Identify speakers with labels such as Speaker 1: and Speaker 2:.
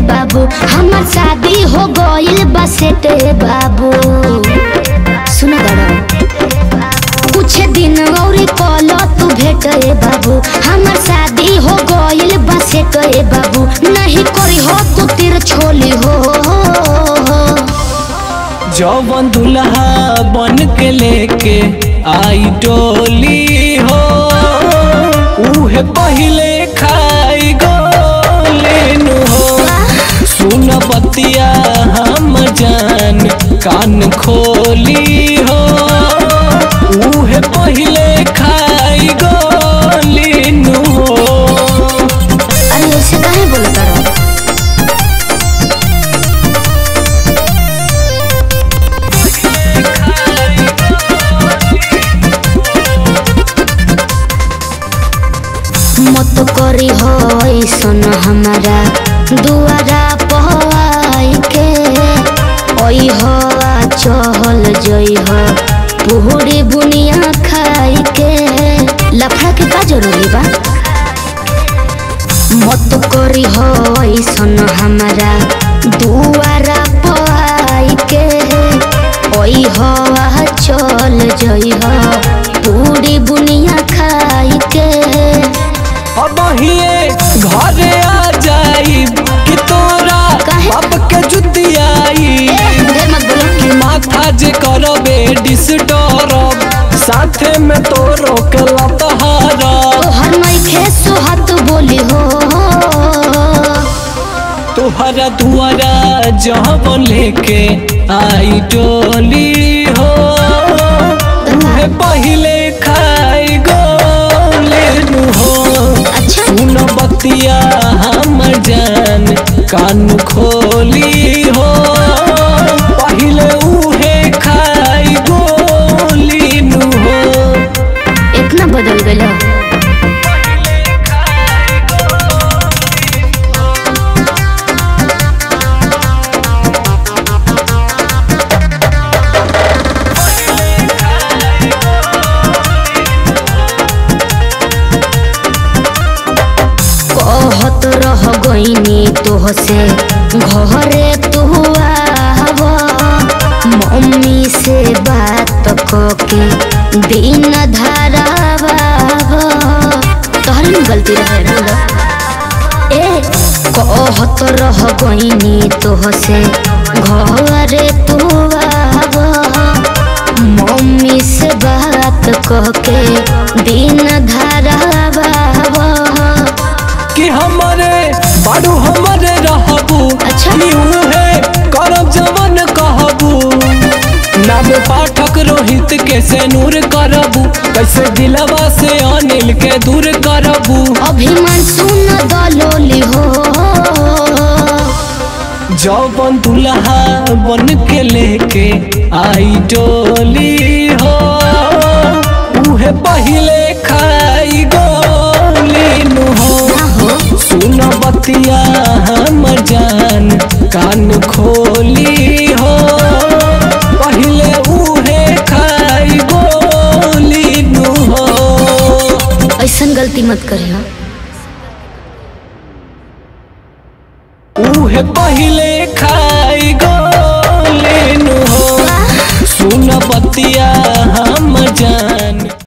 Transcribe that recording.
Speaker 1: बाबू हमर शादी हो गइल बसेटे बाबू सुना दड़ा कुछ दिन और कल तू भेटे बाबू हमर शादी हो गइल बसेटे बाबू नहीं करी हो तू तिर छोली हो
Speaker 2: जौवन दुल्हा बन के लेके आई डोली हो उहे पहिले खाई गोलेनु हो सुन बतिया हम जान कान खोली हो उहे पहिले खाई गोलेनु हो
Speaker 1: अरे ऐसे काहे बोलत रहो मत करी हो ऐसन हमारा दुआरा पहवाई के ओई हो आ चहल जई हो पुहड़ी बुनिया खाई के लफड़ा के का जरूरी बा मत करी हो ऐसन हमारा दुआरा पहवाई के ओई हो आ चल जई हो पूरी बुनिया खाई के
Speaker 2: अब हिए घरे आ जाई कि तोरा
Speaker 1: काहे?
Speaker 2: बाप के जुतियाई
Speaker 1: ढेर मत बोलो
Speaker 2: कि माथा जे करबे डिस्टर्ब साथे में तोरो के लतहारा
Speaker 1: तोहर नइखे सोहत बोली हो
Speaker 2: तोहरा दुआरा जब लेके आई डोली हो उहे पहिले खाई गोलेनु हो
Speaker 1: अच्छा
Speaker 2: सुन बतिया हम जान कान खोली हो पहिले उहे खाई गोली नु हो
Speaker 1: इतना बदल गया कहत रह गईनी तोह से घरे तू आव मम्मी से बात कके दिन धारावा तोहरे में गलती रहे बोलो ए कहत रह गईनी तोह से घरे तू आव मम्मी से बात कहके दिन धारावा
Speaker 2: कि हमरे बाड़ू हमरे रहबू
Speaker 1: अच्छा।
Speaker 2: ई उहे करब जवन कहबू नाम पाठक रोहित के से नूर करबू कैसे दिलवा से अनिल के दूर करबू
Speaker 1: अभिमान सुन दलोली हो
Speaker 2: जौवन दुल्हा बन के लेके आई डोली हो उहे पहिले खाई गोली नु हो
Speaker 1: ना हो
Speaker 2: सुन बतिया हम जान कान खोली हो पहिले उहे खाई गोली नु हो
Speaker 1: ऐसन गलती मत करियो
Speaker 2: उहे पहिले खा